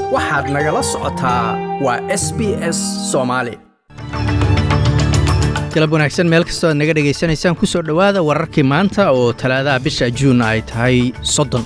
waxaad nagala socotaa waa s b s soomaali galab wanaagsan meel kastoo aad naga dhegaysanaysaan ku soo dhowaada wararkii maanta oo talaadaha bisha juun ay tahay soddon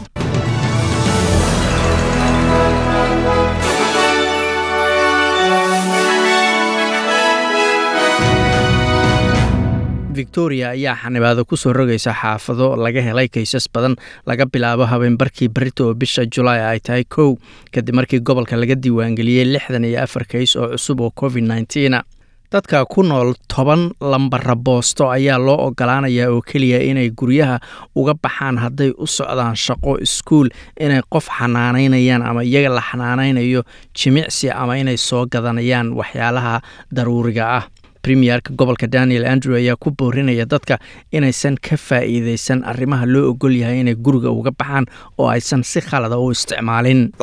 victoria ayaa xanibaado ku soo rogaysa xaafado laga helay kaysas badan laga bilaabo habeenbarkii barita oo bisha julaay ay tahay kow kadib markii gobolka laga diiwaangeliyey lixdan iyo afar kays oo cusub oo covid nneteena dadka ku nool toban lambara boosto ayaa loo ogolaanayaa oo keliya inay guryaha uga baxaan hadday u socdaan shaqo iskuul inay qof xanaanaynayaan ama iyaga la xanaanaynayo jimicsi ama inay soo gadanayaan waxyaalaha daruuriga ah premierka gobolka daniel andrew ayaa ku boorinaya dadka inaysan ka faa'iidaysan arrimaha loo ogol yahay inay guriga uga baxaan oo aysan si khalada u isticmaalin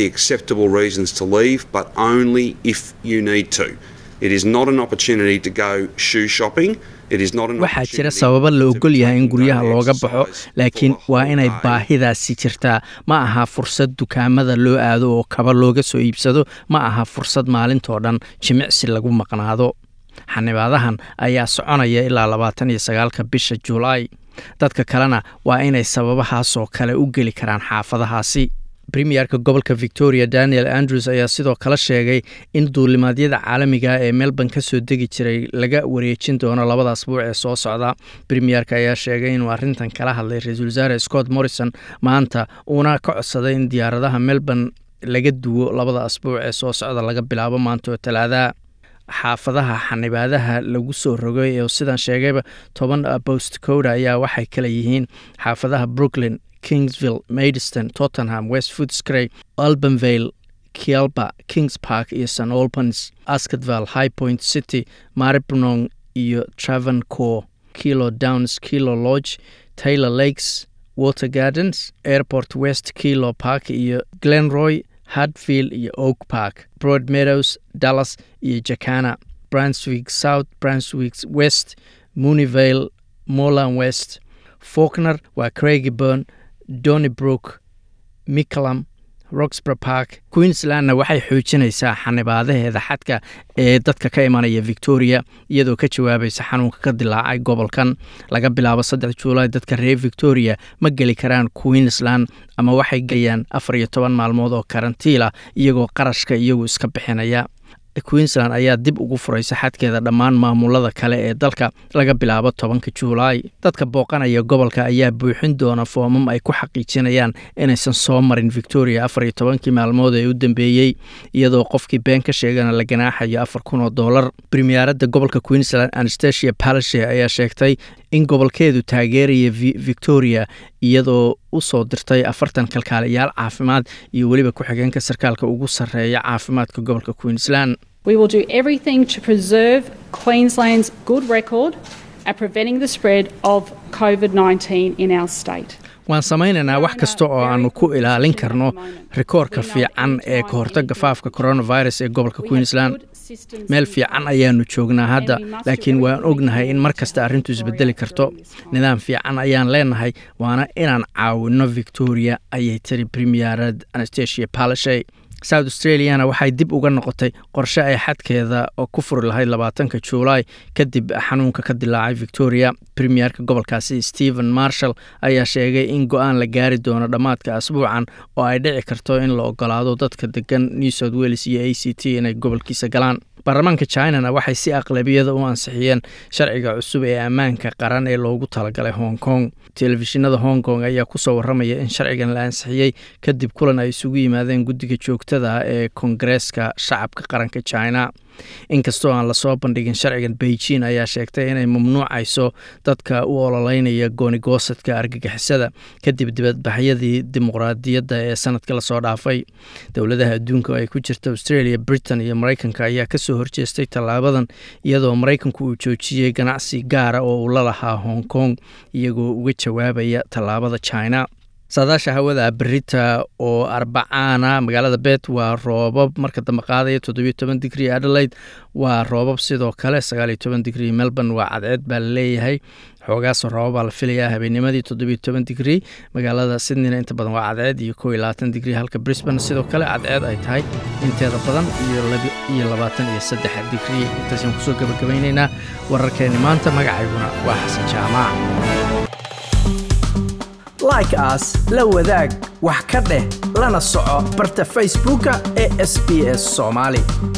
waxaa jira sababo la ogol yahay in guryaha looga baxo laakiin waa inay baahidaasi jirtaa ma aha fursad dukaamada loo aado oo kaba looga soo iibsado ma aha fursad maalintoo dhan jimicsi lagu maqnaado xanibaadahan ayaa soconaya ilaa labaatan iyo sagaalka bisha julaay dadka kalena waa inay sababahaasoo kale u geli karaan xaafadahaasi premierka gobolka victoria daniel andrews ayaa sidoo kale sheegay in duulimaadyada caalamiga ee melbourne ka soo degi jiray laga wareejin doono labada asbuuc ee soo socda premierka ayaa sheegay inuu arrintan kala hadlay ra-iisul wasaare scott morrison maanta uuna ka codsaday in diyaaradaha melbourne laga duwo labada asbuuc ee soo socda laga bilaabo maanta oo talaadaha xaafadaha xanibaadaha lagu soo rogay oo sidaan sheegayba toban bost coda ayaa waxay kala yihiin xaafadaha brooklyn kingsville maidiston tottenham west foodscray albanvale kialba kings park iyo st olbans askatval high point city maribnong iyo travancore kilo downs kilo lodge taylor lakes water gardens airport west kilo park iyo glenroy hardfield iyo oak park broad meadows dallas iyo jacana brunswick south brunswick west munivale moland west faulkner waa craigiburn donnybrook miclam roxborough park queenslandna waxay xoojinaysaa xanibaadaheeda xadka ee dadka ka imanaya victoria iyadoo ka jawaabaysa xanuunka ka dilaacay gobolkan laga bilaabo saddex juulaay dadka reer victoria ma geli karaan queensland ama waxay gelayaan afar iyo toban maalmood oo karantiila iyagoo qarashka iyagu iska bixinaya queensland ayaa dib ugu furaysa xadkeeda dhammaan maamulada kale ee dalka laga bilaabo tobanka juulaay dadka booqanaya gobolka ayaa buuxin doona foomam ay ku xaqiijinayaan inaysan soo marin victoria afar iyo tobankii maalmood ee u dambeeyey iyadoo qofkii been ka sheegana la ganaaxayo afar kun oo dollar premierada gobolka queensland anastasia palashe ayaa sheegtay in gobolkeedu taageeraya victoria iyadoo u soo dirtay afartan kalkaaliyaal caafimaad iyo weliba ku-xigeenka sarkaalka ugu sarreeya caafimaadka gobolka queensland We will do everything to preserve Queensland's good record at preventing the spread of COVID 19 in our state. waan samaynaynaa wax kasta oo aannu ku ilaalin karno rikoorka fiican ee ka hortagga faafka coronavirus ee gobolka queensland meel fiican ayaannu joognaa hadda laakiin waan ognahay in mar kasta arrintu isbedeli karto nidaam fiican ayaan leenahay waana inaan caawinno victoria ayay tiri premierad anastasia palashay south australiana waxay dib uga noqotay qorshe ay xadkeeda oo ku furi lahayd labaatanka juulaay kadib xanuunka ka dilaacay victoria premierka gobolkaasi stephen marshall ayaa sheegay in go-aan la gaari doono dhammaadka asbuucan oo ay dhici karto in la ogolaado dadka degan new south wales iyo a c t inay gobolkiisa galaan baarlamaanka chinana waxay si aqlabiyada u ansixiyeen sharciga cusub ee ammaanka qaran ee loogu talagalay hong kong telefishinada hong kong ayaa kusoo waramaya in sharcigan la ansixiyey kadib kulan ay isugu yimaadeen guddiga joogtada ee kongareeska shacabka qaranka china inkastoo aan lasoo bandhigin sharcigan beijing ayaa sheegtay inay mamnuucayso dadka u ololeynaya goonigoosadka argagixisada kadib dibadbaxyadii dimuqraadiyadda ee sanadka lasoo dhaafay dowladaha adduunka oo ay ku jirta australia britain iyo maraykanka ayaa kasoo horjeestay tallaabadan iyadoo maraykanku uu joojiyey ganacsi gaara oo uu la lahaa hong kong iyagoo uga jawaabaya tallaabada china saadaasha hawada berita oo arbacaana magaalada bet waa roobab marka dambe qaadaya toddobiyo toban digrii adelaide waa roobab sidoo kale sagaaliyo toban digrii melbourne waa cadceed baa laleeyahay xoogaasoo roobabaa la filayaa habeennimadii toddobiyo toban digrii magaalada sydneyna inta badan waa cadceed iyo kow iyo labaatan digrii halka brisbane sidoo kale cadceed ay tahay inteeda badan iyo labaatan iyo saddex digrii intaasaan kusoo gabagabaynaynaa wararkeeni maanta magacayguna waa xasan jaamac like aas la wadaag wax ka dheh lana soco barta facebooka ee sb s soomaali